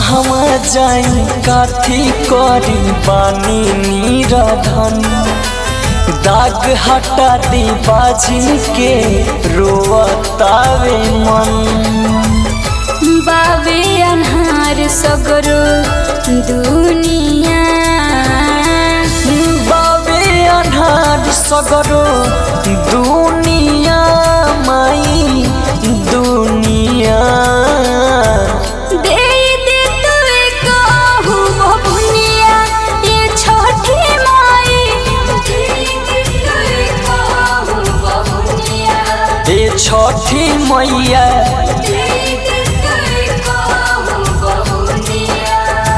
कहवा जाई काथी करी बानी नीराधन दाग हटा दी बाजी के रोवतावे मन बावे अन्हार सगरो दुनिया बाबे अनार सगरो दुनिया माई दुनिया दे दे तुए कहू बबुनिया ये छोटी माई दे दे तुए कहू बबुनिया ए छठी मैया दे दे तुए कहू बबुनिया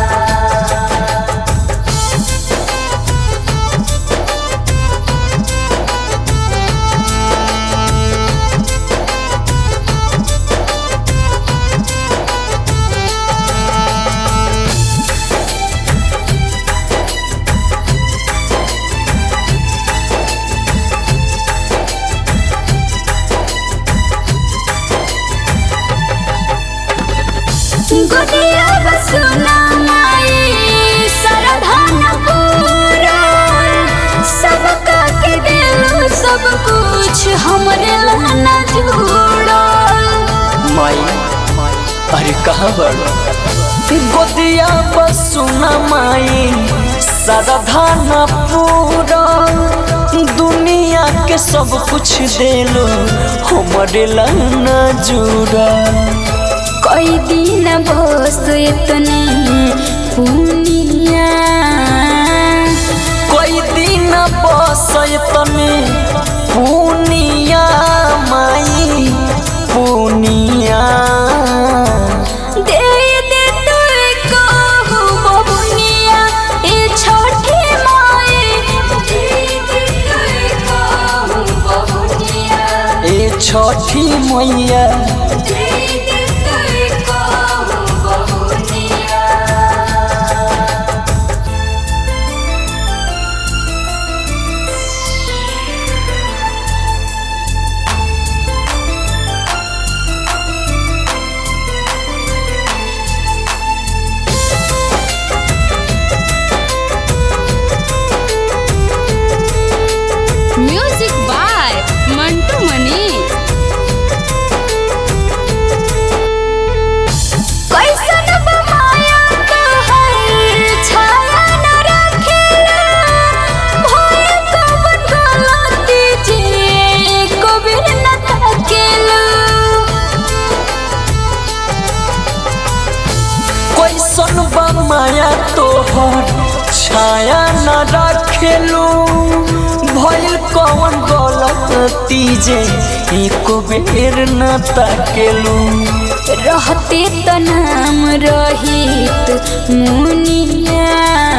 गुदिया बसुना माई सरधान पूरा सबका के दिल सब कुछ हमरे लाना जुड़ा माई अरे कहाँ बड़ गोदिया बसुना माई साधान पूरा दुनिया के सब कुछ देलो हमरे लाना जुड़ा कोई दिन बस इतने पुनिया कोई दिन बस तने पुनिया माई पुनिया दे दे तुए कहू बबुनिया ए छोटी माई दे दे तुए कहू बबुनिया ए छठी मैया दे दे तुए कहू बबुनिया म्यूजिक बाय मंटू मनी कैसन बमाया कहर छाया न रखेला भय कवन गलती जे कबीर न तकेला कैसन बा माया तोहर छाया न रखेलू भइल कौन गलती जे एक बेर न ताकेलू रहते त नाम रहित मुनिया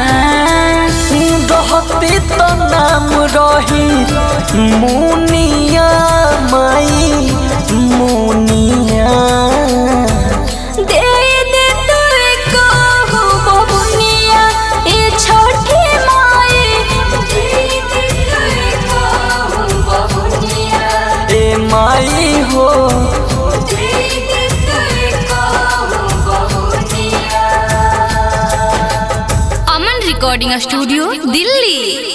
रहते त नाम रही मुनिया माई मुनिया दे दे तुए कहू बबुनिया ए छोटी माई दे दे तुए कहू बबुनिया ए माई हो दे दे तुए कहू बबुनिया अमन रिकॉर्डिंग स्टूडियो दिल्ली